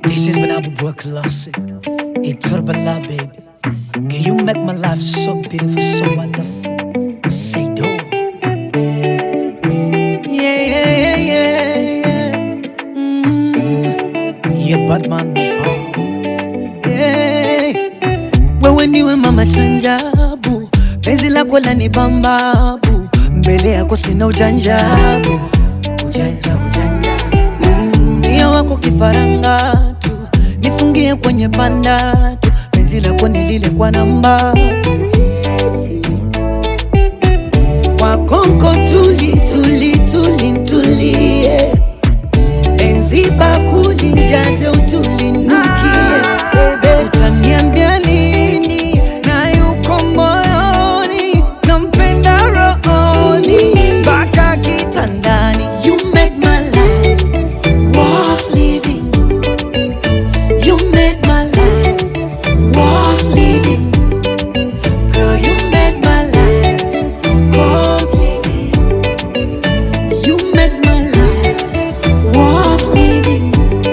This has been our boy classic. It's Turbala, baby. Can you make my life so beautiful, so wonderful? Say do. Yeah, yeah, yeah, yeah. Mm. Yeah, Batman, oh. yeah. Wewe ndiwe mama chanjabu, penzi lako lani bambabu, mbele yako sina ujanjabu, ujanja ujanja Mm, Mia wako kifaranga tu, nifungie kwenye panda tu, penzi lako ni lile kwa namba kwa konko tuli tuli tuli tulie, penzi bakuli njaze utulinukie, bebe utaniambia nini na yuko moyoni, nampenda rohoni mpaka kitandani. You make my life worth living. You make my life worth living. Girl, you make my life complete. You make my life worth living.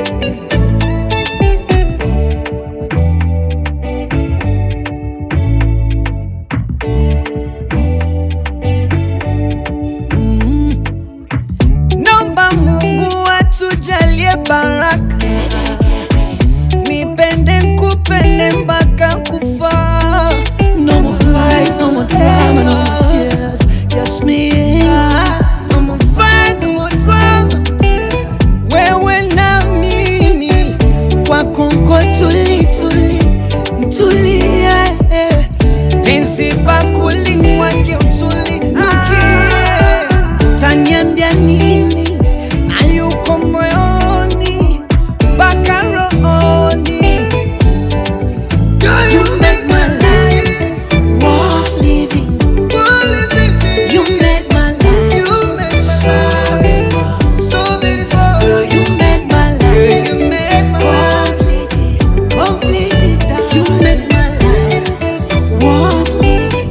Mm. Naomba Mungu atujalie baraka, nipende nkupende mpaka kufa. No more fight, no more drama, no more tears, just me and you. No more fight, no more drama, wewe na mimi kwa Kongo tuli tuli tulie, penzi bakuli mwake utuli nukie, taniambia nini na yuko moyoni mpaka rohoni. Girl, you make my life worth living. You make my life so beautiful, so beautiful. Girl, you make my life complete, complete. You make my life worth living.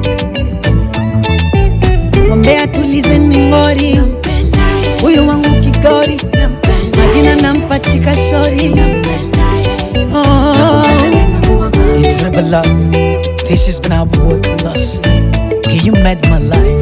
Mwambie atulize mingori, huyu wangu kigori, majina nampa chika shori. Oh. It's Rebel Love. This has been our boy Colossus. Can you made my life